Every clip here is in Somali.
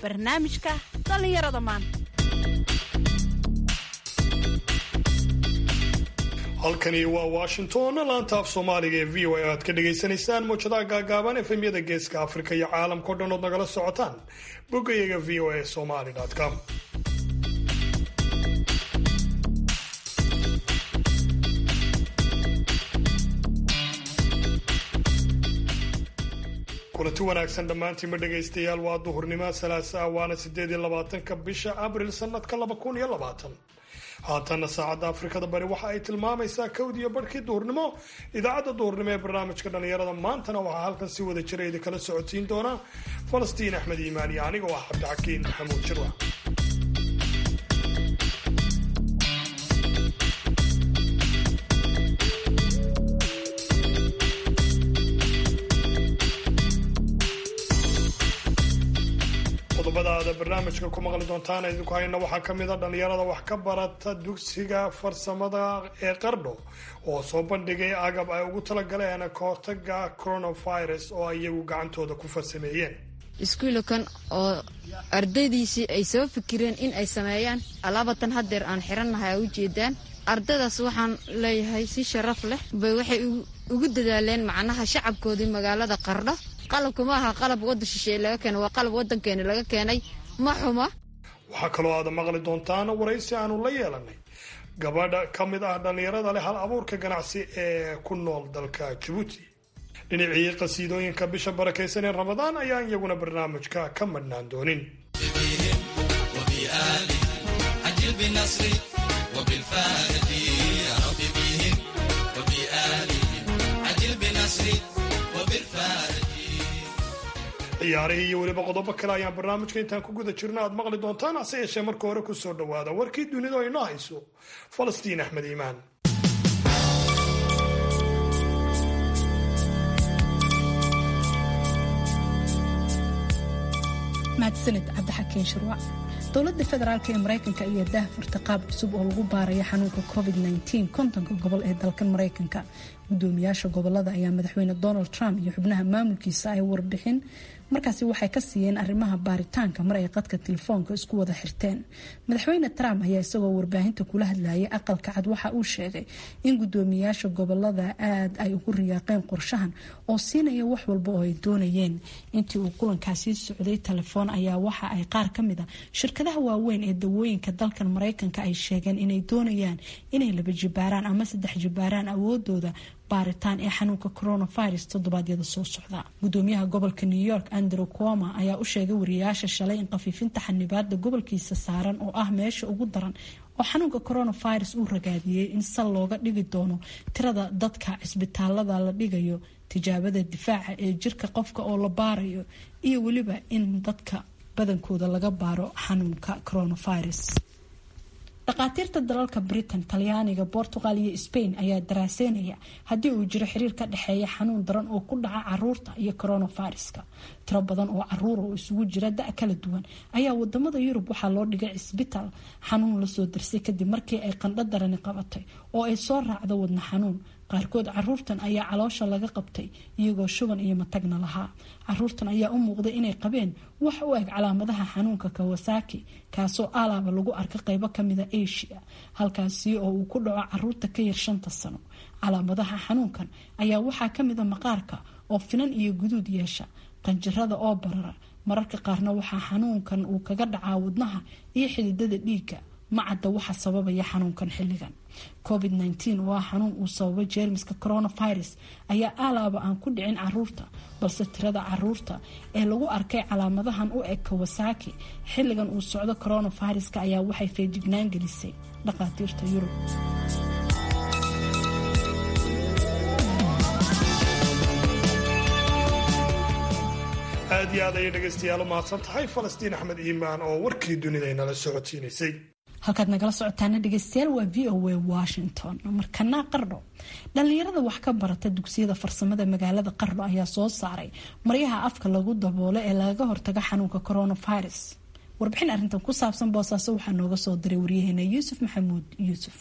barnaamijka dhallinyarada maanta halkani waa washington laanta af soomaaliga ee v o a aad ka dhagaysanaysaan muwjadaha gaagaaban efemyada geeska afrika iyo caalamkao dhan ood nagala socotaan boggayaga v o a somali com kulanti wanaagsan dhammaantiinma dhegaystayaal waa duhurnimo salaasaa waana sideed iyo labaatanka bisha abril sanadka laba kun iyo labaatan haatanna saacadda afrikada bari waxa ay tilmaamaysaa kowdiyo barhkii duhurnimo idaacadda duhurnimo ee barnaamijka dhallinyarada maantana waxaa halkan si wada jira idi kala socodsiin doona falastiin axmed iimaan iyo aniga oo ah cabdixakiin maxamuud jirwa qodobada aada barnaamijka ku maqli doontaan idinku hayna waxaa ka mid a dhallinyarada wax ka barata dugsiga farsamada ee qardho oo soo bandhigay agab ay ugu talagaleen kahortaga coronavirus oo iyagu gacantooda ku farsameeyeen iskuulakan oo ardaydiisii ay soo fikireen in ay sameeyaan alaabatan haddeer aan xirannahay a ujeedaan ardaydaas waxaan leeyahay si sharaf leh bay waxay ugu dadaaleen macnaha shacabkoodii magaalada qardho qalabka ma aha qalab wadda shisheeye laga keenay waa qalab waddankeeni laga keenay ma xuma waxaa kaloo aada maqli doontaan waraysi aanu la yeelanay gabadha ka mid ah dhallinyarada leh hal abuurka ganacsi ee ku nool dalka jabuuti dhinacii qasiidooyinka bisha barakaysan ee ramadaan ayaan iyaguna barnaamijka ka madhnaan doonin ciyaarihii iyo weliba qodobo kale ayaan barnaamijka intaan ku guda jirno aad maqli doontaan hase yeeshee marka hore kusoo dhawaada warkii dunida oo inoo hayso falastiin axmed iimaan mahadsanid cabdixakiin shirwac dowladda federaalk ee maraykanka ayaa daahfurta qaab cusub oo lagu baaraya xanuunka covid -19 kontonka gobol ee dalkan maraykanka gudoomiyaasha gobolada ayaa madaxweyne donald trump iyo xubnaha maamulkiisa ay warbixin markaasi waxay ka siiyeen arrimaha baaritaanka mar ay qadka telefoonka isku wada xirteen madaxweyne trump ayaa isagoo warbaahinta kula hadlayay aqalka cad waxa uu sheegay in gudoomiyaasha gobolada aad ay ugu riyaaqeen qorshahan oo siinaya wax walba oo ay doonayeen intii uu kulankaasi socday telefoon ayaa waxa ay qaar ka mid a shirkadaha waaweyn ee dawooyinka dalkan maraykanka ay sheegeen inay doonayaan inay laba jibaaraan ama saddex jibaaraan awoodooda baaritaan ee xanuunka coronavirus toddobaadyada soo socda gudoomiyaha gobolka new york andrew cuoma ayaa u sheegay wariyayaasha shalay in qafiifinta xanibaada gobolkiisa saaran oo ah meesha ugu daran oo xanuunka coronavirus uu ragaadiyey in sal looga dhigi doono tirada dadka cisbitaalada la dhigayo tijaabada difaaca ee jirka qofka oo la baarayo iyo weliba in dadka badankooda laga baaro xanuunka coronavirus dhakhaatiirta dalalka britain talyaaniga portugal iyo spain ayaa daraaseynaya haddii uu jiro xiriir ka dhexeeya xanuun daran oo ku dhaca caruurta iyo coronaviruska tiro badan oo caruura oo isugu jira da kala duwan ayaa wadamada yurub waxaa loo dhigay cisbitaal xanuun lasoo darsay kadib markii ay qandho darani qabatay oo ay soo raacdo wadna xanuun qaarkood caruurtan ayaa caloosha laga qabtay iyagoo shuban iyo matagna lahaa caruurtan ayaa u muuqday inay qabeen wax u eg calaamadaha xanuunka kawasaki kaasoo alaaba lagu arka qeybo kamida asia halkaasi oo uu ku dhaco caruurta ka yar shanta sano calaamadaha xanuunkan ayaa waxaa kamida maqaarka oo finan iyo guduud yeesha qanjirada oo barara mararka qaarna waxaa xanuunkan uu kaga dhacaa wadnaha iyo xididada dhiigga macadda waxa sababaya xanuunkan xilligan covid -19 waa xanuun uu sababay jeermiska coronavirus ayaa alaaba aan ku dhicin caruurta balse tirada caruurta ee lagu arkay calaamadahan u eg kawasaki xilligan uu socdo coronaviruska ayaa waxay feejignaan gelisay dhakhaatiirta yurub aad iyo aad ayay dhegaystayaal u mahadsan tahay falastiin axmed iimaan oo warkii dunida inala socodsiinaysay halkaad nagala socotaana dhegeystayaal waa v o a washington markana qardho dhallinyarada wax ka barata dugsiyada farsamada magaalada qardho ayaa soo saaray maryaha afka lagu daboolo ee lagaga hortago xanuunka coronavirus warbixin arrintan ku saabsan boosaaso waxaa nooga soo diray waryaheena yuusuf maxamuud yuusuf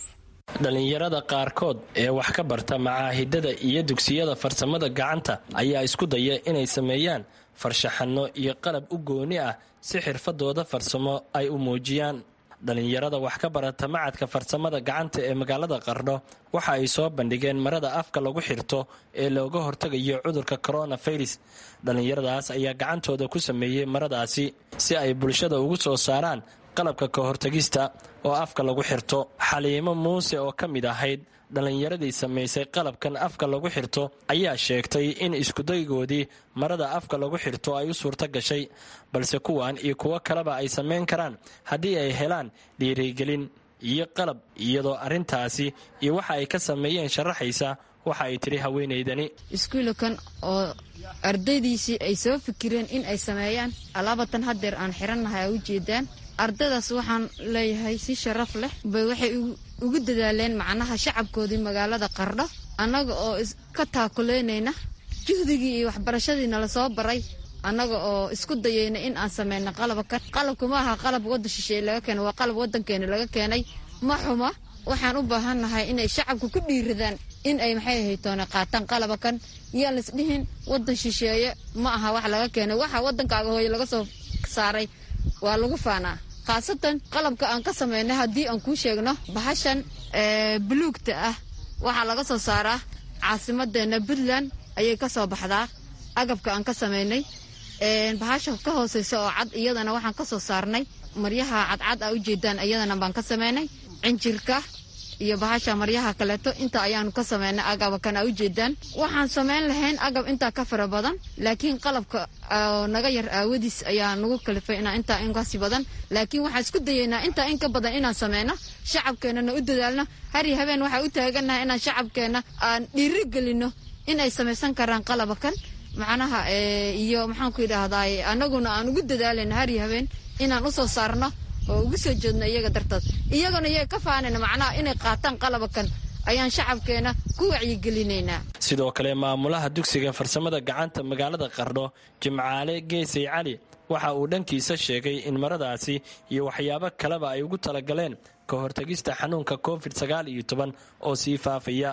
dhallinyarada qaarkood ee wax ka barta macaahidada iyo dugsiyada farsamada gacanta ayaa isku daya inay sameeyaan farshaxanno iyo qalab u gooni ah si xirfadooda farsamo ay u muujiyaan dhallinyarada wax ka barata macadka farsamada gacanta ee magaalada qardho waxa ay soo bandhigeen marada afka lagu xirto ee looga hortagayo cudurka coronavirus dhallinyaradaas ayaa gacantooda ku sameeyey maradaasi si ay bulshada ugu soo saaraan qalabka ka hortagista oo afka lagu xirto xaliimo muuse oo ka mid ahayd dhallinyaradii samaysay qalabkan afka lagu xirto ayaa sheegtay in iskudaygoodii marada afka lagu xirto ay u suurto gashay balse kuwan iyo kuwo kaleba ay samayn karaan haddii ay helaan dhiirigelin iyo qalab iyadoo arrintaasi iyo waxa ay ka sameeyeen sharaxaysa waxa ay tidhi haweenaydani iskuulakan oo ardaydiisii ay soo fikireen in ay sameeyaan alaabatan haddeer aan xirannahay a ujeedaan ardaydaas waxaan leeyahay si sharaf leh bay waxay ugu dadaaleen macnaha shacabkoodii magaalada qardho annaga oo ka taakuleynayna juhdigii iyo waxbarashadii nala soo baray annaga oo isku dayayna in aan sameyno qalabkan qalabka ma aha qalab waddan shisheeye laga keenay waa qalab waddankeena laga keenay ma xuma waxaan u baahannahay inay shacabka ku dhiiradaan in ay maxay haytoona qaataan qalabakan yaan laisdhihin waddan shisheeye ma aha wax laga keenay waxa waddankaaga hooye laga soo saaray waa lagu faanaa khaasatan qalabka aan ka samaynay haddii aan kuu sheegno bahashan buluugta ah waxaa laga soo saaraa caasimadeena puntland ayay ka soo baxdaa agabka aan ka samaynay bahasha ka hooseysa oo cad iyadana waxaan ka soo saarnay maryaha cadcad a ujeedaan iyadana baan ka samaynay cinjirka iyo bahasha maryaha kaleeto inta ayaanu ka samaynay agabakan a ujeedaan waxaan samayn lahayn agab intaa ka fara badan laakiin qalabka naga yar aawadiis ayaa nagu kalifay inaa intaa inkasi badan laakiin waxaan isku dayaynaa intaa in ka badan inaan sameyno shacabkeennana u dadaalno har iyo habeen waxaa u taagannahay inaan shacabkeenna aan dhiiri gelino in ay samaysan karaan qalabakan macnaha iyo maxaanku idhaahdaay annaguna aan ugu dadaalayno har iyo habeen inaan usoo saarno oo ugu soo jeedno iyaga dartood iyaguna iyaga ka faanayna macnaha inay qaataan qalabakan ayaan shacabkeena ku wacyigelinaynaa sidoo kale maamulaha dugsiga farsamada gacanta magaalada qardho jimcaale geesay cali waxa uu dhankiisa sheegay in maradaasi iyo waxyaabo kaleba ay ugu talagaleen ka hortagista xanuunka covid sagaal iyo toban oo sii faafaya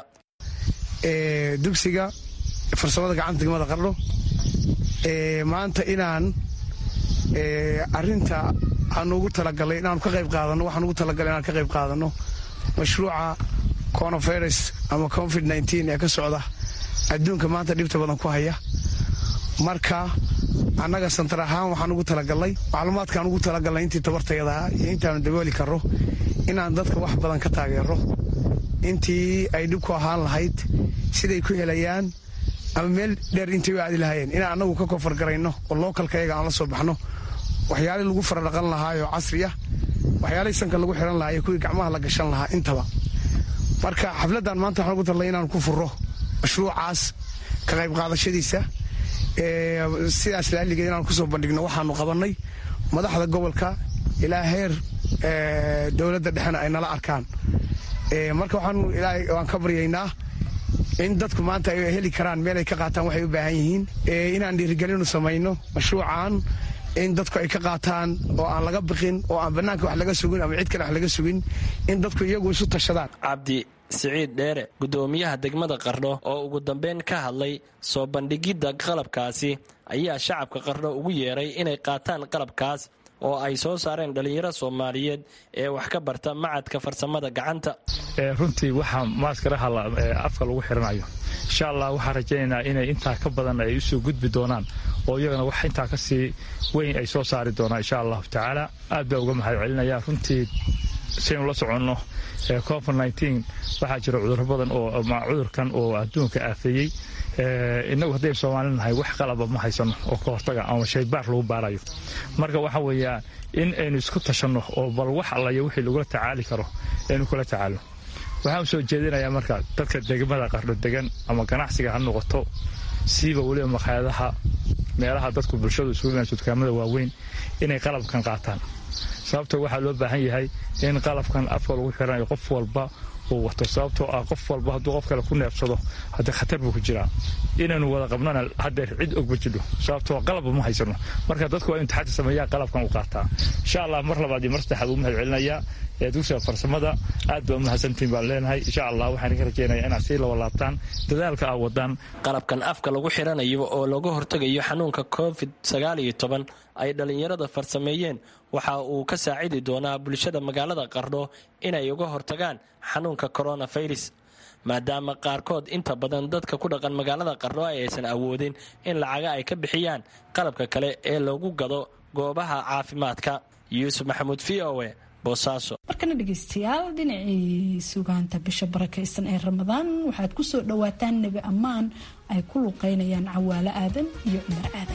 dugsiga farsamada gacanta degmada qardho maanta inaan arinta aan ugu talagalay inaanu ka qayb qaadano waxaan ugu talagalay inaan ka qayb qaadano mashruuca coronavirus ama covid nteen ee ka socda adduunka maanta dhibta badan ku haya marka annaga santar ahaan waxaan ugu talagalnay macluumaadkaan ugu talagalnay intii tabartayadaha iyo intaanu dabooli karro inaan dadka wax badan ka taageero intii ay dhib ku ahaan lahayd siday ku helayaan ama meel dheer intay u aadi lahaayeen inaan annagu ka koonfargarayno oo lookalkayaga aan la soo baxno waxyaalii lagu faradhaqan lahaayoo casri ah waxyaalihii sanka lagu xiran lahaa iyo kuwii gacmaha la gashan lahaa intaba marka xafladdan maanta waxaan ugu talnay inaan ku furo mashruucaas ka qayb qaadashadiisa sidaas laaligeed inaan kusoo bandhigno waxaanu qabannay madaxda gobolka ilaa heer dowladda dhexena ay nala arkaan marka waan ka baryaynaa in dadku maanta ay heli karaan meel ay ka qaataan waxay u baahan yihiin inaan dhiirigelinu samayno mashruucan in dadku ay ka qaataan oo aan laga biqin oo aan bannaanka wax laga sugin ama cid kale wax laga sugin in dadku iyagu isu tashadaan cabdi siciid dheere guddoomiyaha degmada qardho oo ugu dambeyn ka hadlay soo bandhigidda qalabkaasi ayaa shacabka qardho ugu yeeray inay qaataan qalabkaas oo ay soo saareen dhallinyaro soomaaliyeed ee wax ka barta macadka farsamada gacanta runtii waxaa maaskaraha afka lagu xiranayo insha allah waxaan rajaynaynaa inay intaa ka badan ay usoo gudbi doonaan oo iyagana wax intaa kasii weyn ay soo saari doonaan insha allahu tacaala aad baa uga mahad celinaya runtii saynu la soconno covid waxaa jira cudurro badan oo cudurkan oo adduunka aafeeyey inagu haddaynu soomaali nahay wax qalaba ma haysano oo ka hortaga ama shaybaar lagu baarayo marka waxa weeyaan in aynu isku tashanno oo bal wax allayo wixii lagula tacaali karo aynu kula tacaalno waxaan soo jeedinayaa marka dadka degmada qardho degan ama ganacsiga ha noqoto siiba weliba makhaayadaha meelaha dadku bulshadu isugu imaanso dukaamada waaweyn inay qalabkan qaataan sababto waxaa loo baahan yahay in qalabkan afka lagu xiranayo qof walba uu wato sababtoo ah qof walba hadduu qof kale ku neefsado haddee khatar buu ku jiraa inaynu wada qabnana haddeer cid ogba jidho sababtoo qalabba ma haysano marka dadku waa inu taxaddi sameeyaa qalabkan u qaataa insha allah mar labaad iyo mar saddexaad uu mahad celinayaa ee dugsiga farsamada aad baa umahadsantiin baan leenahay insha allah waxaan ka rajeynaya inaad sii laba laabtaan dadaalka aa wadaan qalabkan afka lagu xiranayo oo looga hortegayo xanuunka covid sagaaliyo toban ay dhallinyarada farsameeyeen waxa uu ka saacidi doonaa bulshada magaalada qardho inay uga hortagaan xanuunka coronavirus maadaama qaarkood inta badan dadka ku dhaqan magaalada qardho aysan awoodin in lacaga ay ka bixiyaan qalabka kale ee lagu gado goobaha caafimaadka yuusuf maxamuud v o e boosaaso markana dhegeystayaal dhinacii sugaanta bisha barakaysan ee ramadaan waxaad ku soo dhowaataan nebi ammaan ay ku luqeynayaan cawaalo aadan iyo cumar aadan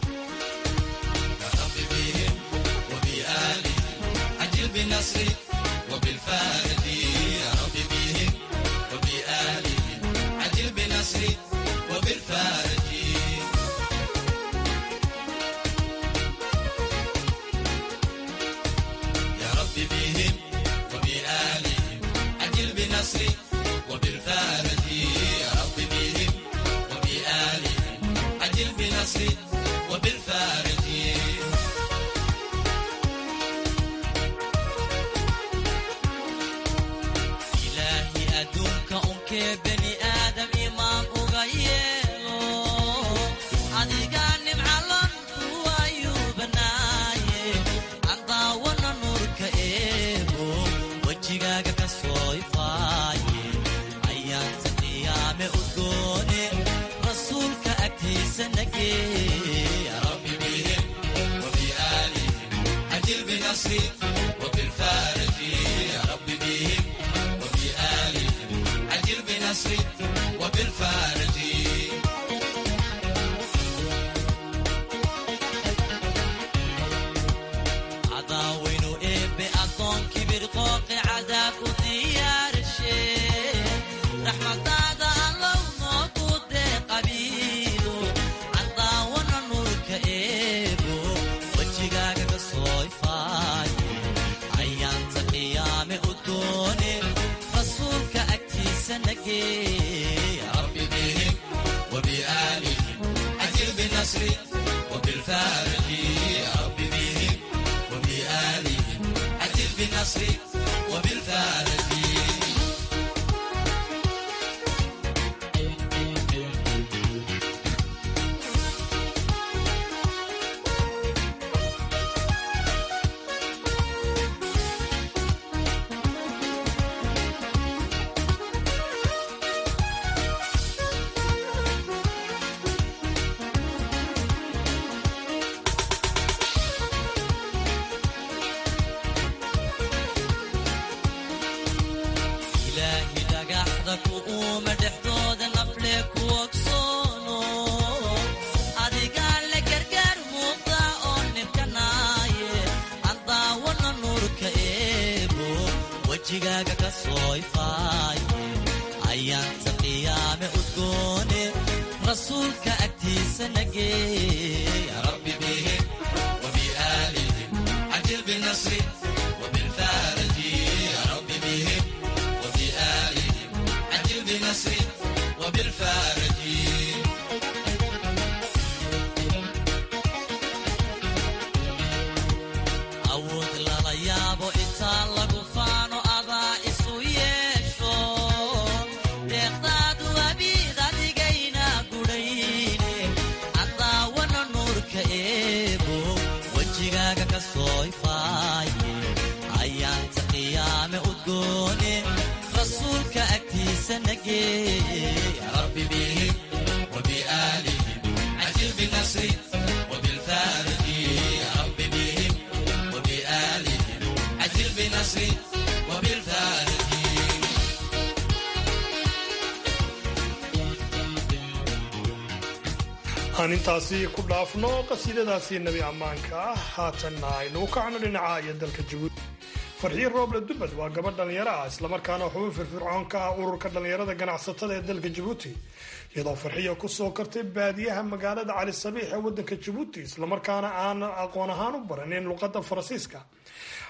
aan intaasi ku dhaafno qasiidadaasi nebi ammaanka ah haatanna aynu u kacno dhinaca iyo dalka jabuuti farxiin rooble dubad waa gabadh dhallinyaro ah islamarkaana xubin firfircoon ka ah ururka dhallinyarada ganacsatada ee dalka jabuuti iyadoo farxiya kusoo kartay baadiyaha magaalada cali sabiix ee wadanka jabuuti islamarkaana aan aqoon ahaan u baranin luqadda faransiiska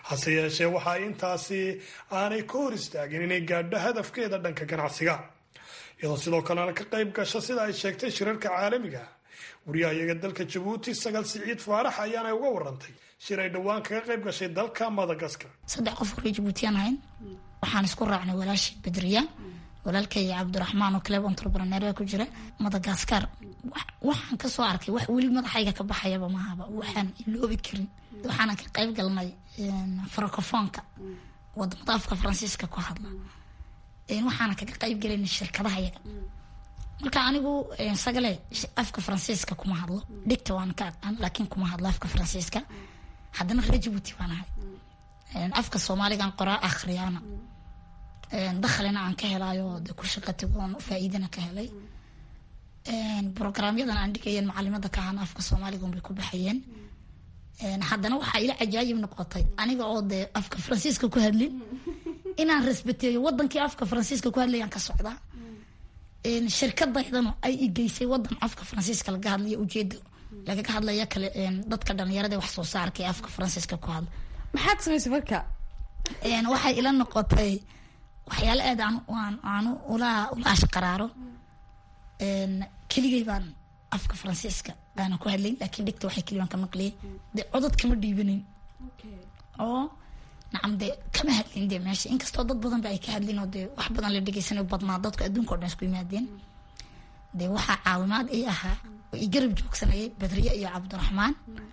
hase yeeshee waxa ay intaasi aanay ka hor istaagin inay gaadho hadafkeeda dhanka ganacsiga iyadoo sidoo kalena ka qayb gasho sida ay sheegtay shirarka caalamiga wariyahayaga dalka jabuuti sagal siciid faarax ayaana uga warantay shir ay dhowaan kaga qayb gashay dalka madagaskar saddex qof hore jabuutiyaan ahayn waxaan isku raacnay walaashii badriya walaalkay cabdiraxmaan oo club entrepreneur ku jira madagaskar waxaan kasoo arkay wax weli madaxayga ka baxayaba mahaba waxaan iloobi karin waxaanan ka qayb galnay francofonka wadamada afka faransiiska ku hadla waxaana kaga qayb galayna shirkadaha yaga marka anigu sagale afka faransiiska kuma hadlo dhigta waan ka aqaan laakiin kuma hadlo afka faransiiska haddana reer jabuuti baan ahay afka soomaaligan qoraa akhriyaana dakhlina aan ka helaayo de ku shaqa tagoon faa'iidana ka helay brograamyadan aan dhigayeen macalimada ka ahaan afka soomaaliga bay ku baxayeen haddana waxaa ila cajaayib noqotay aniga oo dee afka faransiiska ku hadlin inaan rasbateeyo wadankii afka faransiiska ku hadlayaan ka socdaa shirkadaydana ay igeysay wadan afka faransiiska laga hadlaya ujeedo lagaga hadlaya kale dadka dhalinyarada wax soo saarka ee afka faransiiska ku hadla maxaad samaysay marka waxay ila noqotay waxyaalo aad aan aanu ula ula ashqaraaro keligay baan afka faransiiska aanan ku hadlayn laakiin dhigta waxay keligaan ka maqliyay dee codod kama dhiibanayn oo nacam dee kama hadlin dee meesha inkastoo dad badan ba ay ka hadlin oo dee wax badan la dhegeysanayo badnaa dadku adduunka o dhan isku yimaadeen dee waxaa caawimaad ii ahaa oo i garab joogsanayay badriye iyo cabdiraxmaan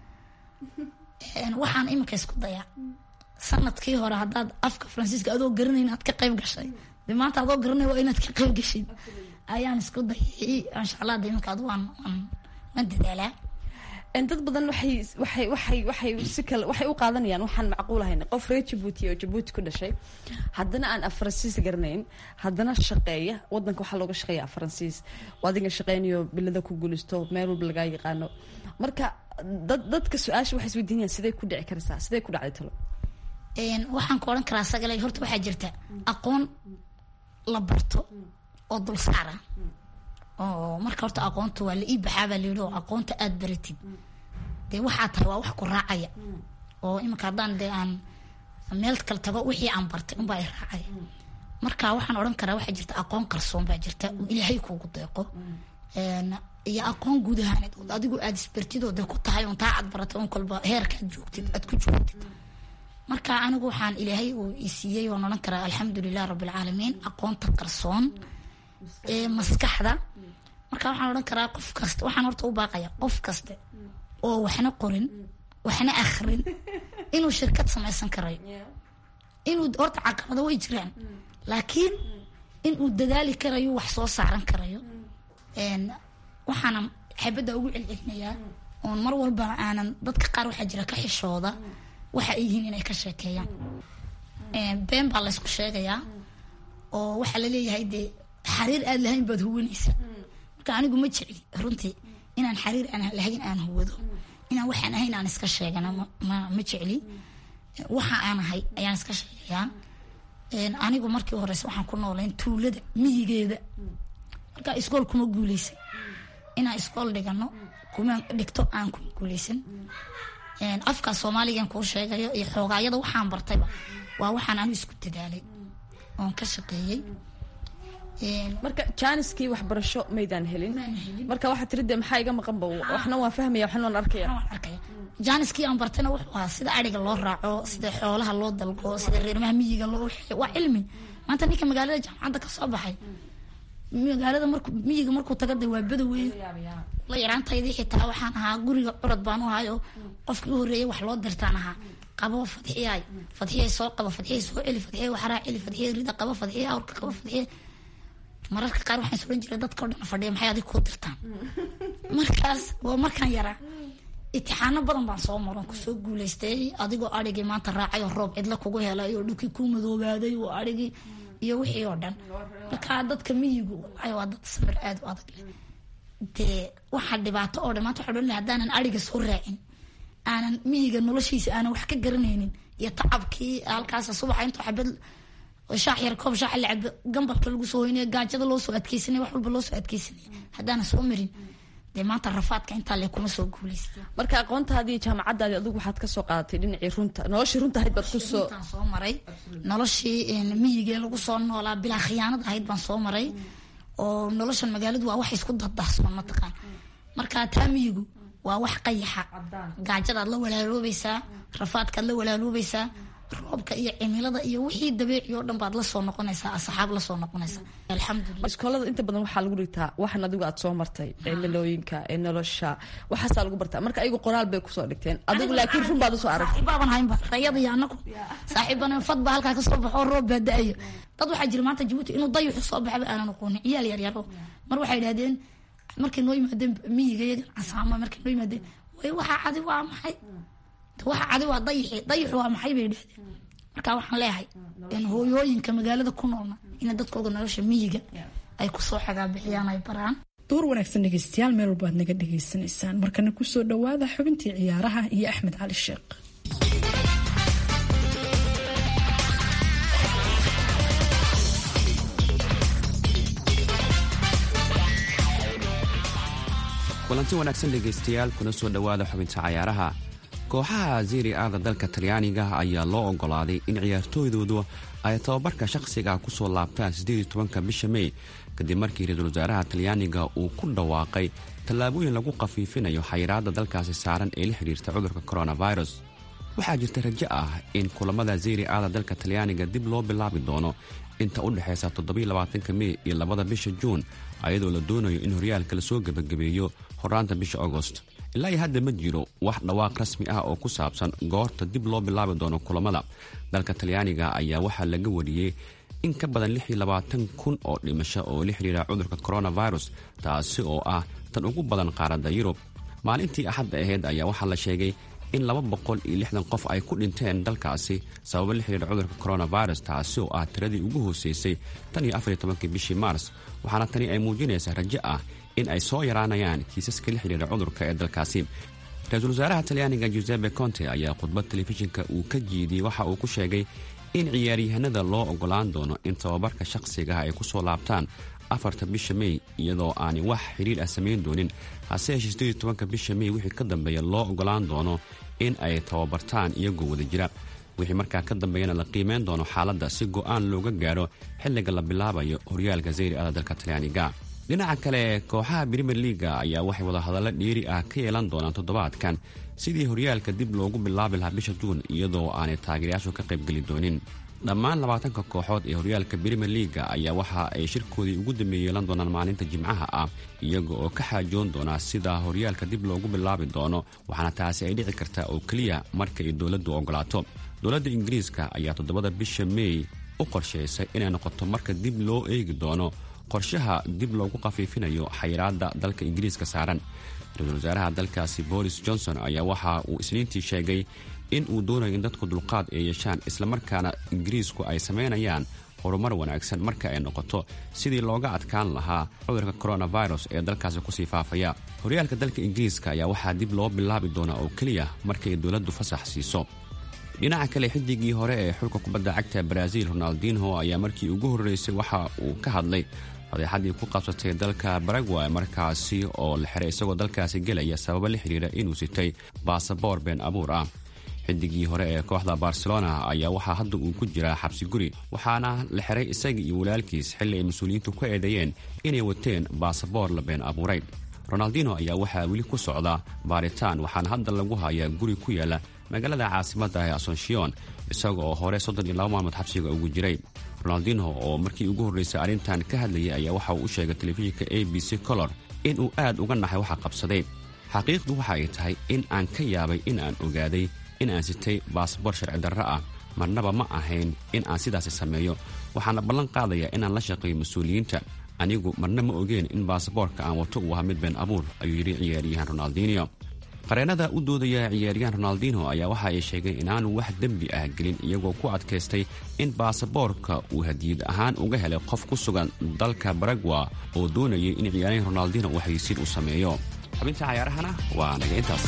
waxaan iminka isku dayaa sanadkii hore haddaad afka faransiiska adoo garanayn aad ka qayb gashay dee maanta adoo garanay waa inaad ka qayb gashid ayaan isku dayay insha allah de iminka adu waan waan waan dadaalaa dad badan waxay waxay waxay waxay si kale waxay u qaadanayaan waxaan macquul ahayn qof reer jabuuti oo jabuuti ku dhashay haddana aan af faransiis garanayn haddana shaqeeya wadanka waxaa looga shaqeeya af faransiis oo adiga shaqeynayo bilada ku guulisto meel walba lagaa yaqaano marka dad dadka su-aasha waxay isweydiinayaan sidee ku dhici karaysaa sidee ku dhacday talo waxaan ku odhan karaa sagale horta waxaa jirta aqoon la barto oo dul saara oo marka horta aqoonta waa la ii baxaabaa layidhi oo aqoonta aada baratid dee waxaa tahay waa wax ku raacaya oo iminka haddaan dee aan meel kale tago wixii aan bartay unbaa i raacaya marka waxaan odhan karaa waxaa jirta aqoon qarsoon baa jirta oo ilaahay kuugu deeqo iyo aqoon guud ahaaneed oo adigu aada isbartid oo dee ku tahay un taa aad baratay un kolba heerka aad joogtid aad ku joogtid marka anigu waxaan ilaahay uu isiiyey waan odhan karaa alxamdulilah rabbilcaalamiin aqoonta qarsoon ee maskaxda marka waxaan odhan karaa qof kasta waxaan horta u baaqaya qof kaste oo waxna qorin waxna akhrin inuu shirkad samaysan karayo inuu horta caqabado way jiraan laakiin inuu dadaali karayo wax soo saaran karayo waxaana xabadda ugu celcelinayaa oon mar walba aanan dadka qaar waxaa jira ka xishooda waxa ay yihiin inay ka sheekeeyaan been baa laysku sheegayaa oo waxaa laleeyahay dee xariir aad lahayn baad huwanaysa marka anigu ma jecli runtii inaan xariir aan lahayn aan huwado inaan waxaan ahayn aan iska sheegana ma ma jecli waxa aan ahay ayaan iska sheegayaa anigu markii horeyse waxaan ku noolayn tuulada miyigeeda marka iskool kuma guuleysan inaan iskool dhigano kuma dhigto aan kuma guuleysan afka soomaaligan kuu sheegayo iyo xoogaayada waxaan bartayba waa waxaan anu isku dadaalay oon ka shaqeeyey marka jaaniskii waxbarasho maydaan helin marka waxaa tiri dee maxaa iga maqanba waxna waan fahmaya waxna waan arkaya arkaya jaaniskii aan bartayna wuxuu ahaa sida ariga loo raaco sida xoolaha loo dalgo sida reermaha miyiga loo waxeeyo waa cilmi maanta ninka magaalada jaamacadda ka soo baxay magaalada marku miyiga markuu taga de waa badawey la yaraantaydii xitaa waxaan ahaa guriga curad baan u ahayo qofkii u horreeyay wax loo dirtaan ahaa qabo fadxiyaay fadxiyay soo qabo fadxiyay soo celi fadxiyay waxraa celi fadxiyay rida qabo fadxiyay awrka qabo fadxiyay mararka qaar waxaan suran jiray dadka o dhan fadhiya maxay adig kuu dirtaan markaas waa markaan yaraa itixaano badan baan soo maron kusoo guuleystay adigoo arigii maanta raacay oo roob cidla kugu helay oo dhulkii kuu madoobaaday oo arigii iyo wixii oo dhan markaa dadka miyigu waa dad samir aada u adag leh dee waxaa dhibaato oo dhan maanta waxaa odhan lahay haddaanan ariga soo raacin aanan miyiga noloshiisa aanan wax ka garanaynin iyo tacabkii halkaas subaxa intuu xabad shaax yar koob shaax la cabo gambalka lagu soo hoynaya gaajada loo soo adkeysanaya wax walba loo soo adkeysanaya haddaanan soo marin dee maanta rafaadka intaa le kuma soo guuleysteen marka aqoontaadii jaamacadaadii adigu waxaad kasoo qaadatay dhinacii runta noloshii runta ahayd baad kusoo intaan soo maray noloshii miyigee lagu soo noolaa bilaa khiyaanad ahayd baan soo maray oo noloshan magaaladu waa wax isku dardahsoon mataqaan marka taa miyigu waa wax qayaxa gaajadaad la walaaloobaysaa rafaadkaad la walaaloobaysaa roobka iyo cimilada iyo wixii dabiici oo dhan baad lasoo noqonaysaa asxaab lasoo noqonaysaa alxamdulilah iskoolada inta badan waxaa lagu dhigtaa waxan adigu aad soo martay cimilooyinka ee nolosha waxaasaa lagu bartaa marka ayagu qoraal bay kusoo dhigteen adigu laakiin run baad usoo aragtay saaxiibaaban haynba rayada iyo anagu saaxiibana fad baa halkaa kasoo baxoo roob baa da-ayo dad waxaa jira maanta jabuuti inuu dayuxu soo baxaba aanan aqoonin ciyaal yaryaro mar waxay idhahdeen markay noo yimaadeen miyiga yagan casaama markay noo yimaadeen way waxaa cadi waa maxay waxa cadi waa dayixi dayixu waa maxay bay idhahdeen marka waxaan leeyahay hooyooyinka magaalada ku noolna ina dadkooda nolosha miyiga ay kusoo xagaabixiyaan ay baraan door wanaagsan dhegeystayaal meel walba aad naga dhegaysanaysaan markana kusoo dhawaada xubintii ciyaaraha iyo axmed cali sheekh kulanti wanaagsan dhegaystayaal kuna soo dhowaada xubinta cayaaraha kooxaha ziri aada dalka talyaaniga ayaa loo ogolaaday in ciyaartooydoodu ay tababarka shakhsiga kusoo laabtaan siddeed tobanka bisha mey kadib markii ra-iisul wasaaraha talyaaniga uu ku dhawaaqay tallaabooyin lagu khafiifinayo xayiraadda dalkaasi saaran ee la xidhiirta cudurka coronavirus waxaa jirta rajo ah in kulamada ziri aada dalka talyaaniga dib loo bilaabi doono inta u dhexaysa toddobylabaatanka mey iyo labada bisha juun ayadoo la doonayo in horyaalka lasoo gebagabeeyo horaanta bisha agost ilaa iyo hadda ma jiro wax dhawaaq rasmi ah oo ku saabsan goorta dib loo bilaabi doono kulamada dalka talyaaniga ayaa waxaa laga wariyey in ka badan kun oo dhimasho oo la xidhiira cudurka coronavirus taasi oo ah tan ugu badan qaaradda yurub maalintii axadda ahayd ayaa waxaa la sheegay in qof ay ku dhinteen dalkaasi sababo la xidhiira cudurka coronavirus taasi oo ah tiradii ugu hooseysay tan iyo afartobankii bishii maars waxaana tani ay muujinaysaa rajo ah in ay soo yaraanayaan kiisaska la xidhiira cudurka ee dalkaasi ra-iisul wasaaraha talyaaniga giuseppe conte ayaa khudbad telefishinka uu ka jiidiyey waxa uu ku sheegay in ciyaaryahanada loo ogolaan doono in tababarka shakhsigaha ay ku soo laabtaan afarta bisha mey iyadoo aanay wax xidhiir ah samayn doonin hase yeeshee siddeed tobanka bisha mey wixii ka dambeeya loo ogolaan doono in ay tababartaan iyagoo wada jira wixii markaa ka dambeeyana la qiimeyn doono xaaladda si go'aan looga gaadho xilliga la bilaabayo horyaalka zayri ada dalka talyaaniga dhinaca kale kooxaha brimer liaga ayaa waxay wadahadallo dheeri ah ka yeelan doonaan toddobaadkan sidii horyaalka dib loogu bilaabi lahaa bisha juun iyadoo aanay taageerayaashu ka qaybgeli doonin dhammaan labaatanka kooxood ee horyaalka brimer liaga ayaa waxa ay shirkoodii ugu dambeeye yeelan doonaan maalinta jimcaha ah iyaga oo ka xaajoon doonaa sida horyaalka dib loogu bilaabi doono waxaana taasi ay dhici kartaa oo keliya marka ay dowladdu ogolaato dowladda ingiriiska ayaa toddobada bisha mey u qorshaysay inay noqoto marka dib loo eegi doono qorshaha dib loogu khafiifinayo xayiraadda dalka ingiriiska saaran ra-iisul wasaaraha dalkaasi boris johnson ayaa waxa uu isniintii sheegay in uu doonayo in dadku dulqaad ay yeeshaan islamarkaana ingiriisku ay samaynayaan horumar wanaagsan marka ay noqoto sidii looga adkaan lahaa cudurka coronavirus ee dalkaasi kusii faafaya horyaalka dalka ingiriiska ayaa waxaa dib loo bilaabi doonaa oo keliya markay dowladdu fasax siiso dhinaca kale xidigii hore ee xulka kubadda cagta brazil ronaldinho ayaa markii ugu horreysay waxa uu ka hadlay fadeexadii ku qabsatay dalka baragway markaasi oo la xiray isagoo dalkaasi gelaya sababo la xidhiira inuu sitay baasaboor been abuur ah xidigii hore ee kooxda barcelona ayaa waxaa hadda uu ku jiraa xabsi guri waxaana la xiray isaga iyo walaalkiis xilli ay mas-uuliyiintu ku eedeeyeen inay wateen baasaboor la been abuuray ronaldino ayaa waxaa weli ku socda baaritaan waxaana hadda lagu hayaa guri ku yaala magaalada caasimadda ee asonshion isaga oo hore soddon iyo laba maalmood xabsiga ugu jiray ronaldinho oo markii ugu horreysay arrintan ka hadlayay ayaa waxa uu u sheegay telefishinka a b c color in uu aad uga naxay waxa qabsaday xaqiiqdu waxa ay tahay in aan ka yaabay in aan ogaaday in aan sitay baasboor sharci darro ah marnaba ma ahayn in aan sidaasi sameeyo waxaana ballan qaadayaa inaan la shaqeeyo mas-uuliyiinta anigu marna ma ogeen in baasaboorka aan wato uu ahaa mid been abuur ayuu yidhi ciyaaryahan ronaldinio qareennada u doodaya ciyaaryahan ronaldinho ayaa waxa ay sheegeen inaanu wax dembi ah gelin iyagoo ku adkaystay in baasaboorka uu hadiyad ahaan uga helay qof ku sugan dalka baragwa oo doonayay in ciyaaryahan ronaldinho uu haysiin u sameeyo xubinta cayaarahana waa naga intaas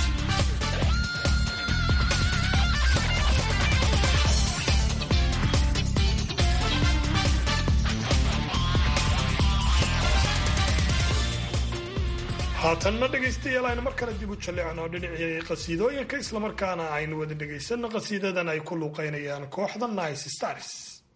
haatanna dhegaystayaal aynu mar kale dib u jalleecno dhinacii qasiidooyinka islamarkaana aynu wada dhegaysanno qasiidadan ay ku luuqaynayaan kooxda nice stars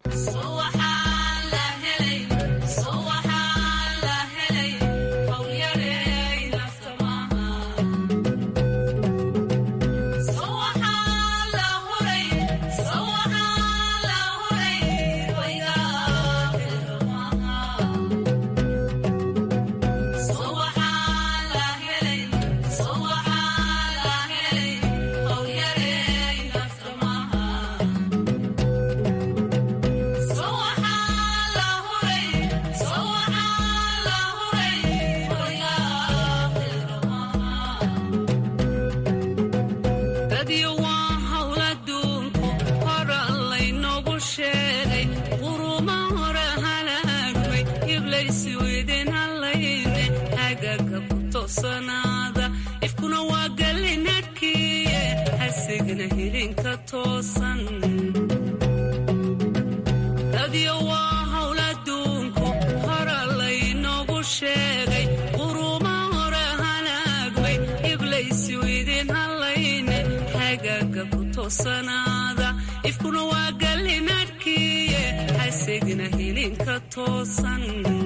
ifkuna waa gallinadhkiye hasigna hilinka toosan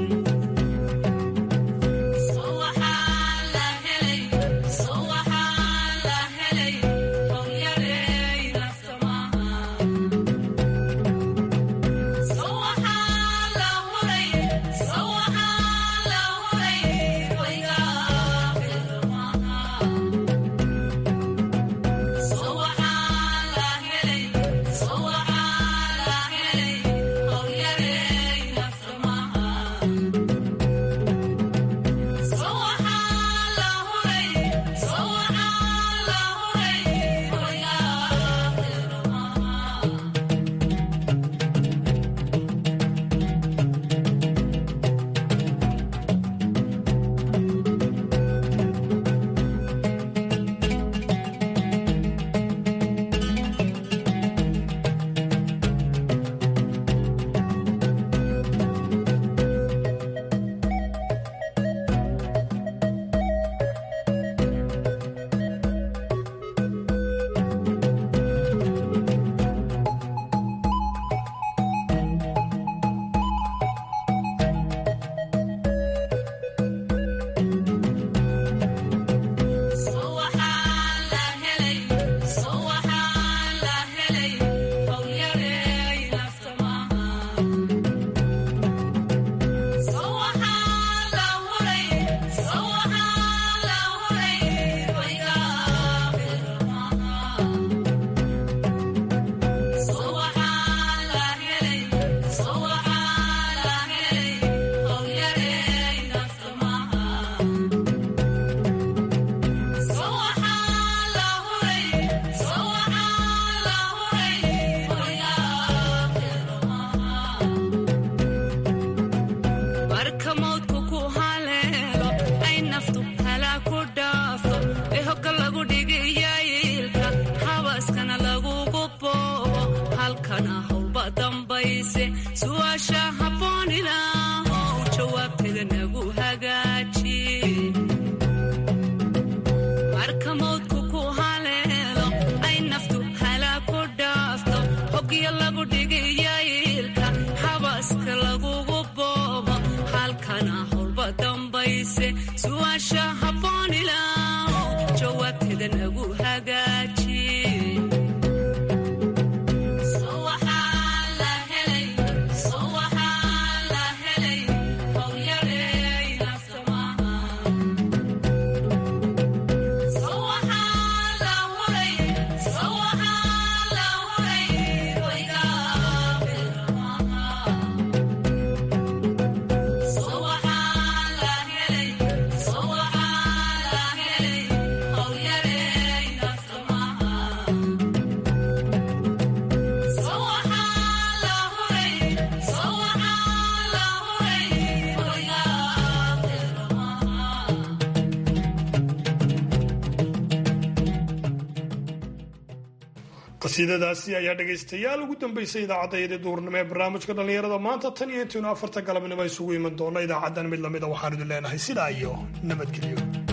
qasiidadaasi ayaa dhegaystayaal ugu dambeysay idaacadda duurnimo ee barnaamijka dhallinyarada maanta tan iyo intaynu afarta galabnimo isugu iman doonno idaacaddan mid lamida waxaan idin leenahay sidaa iyo nabadgelyo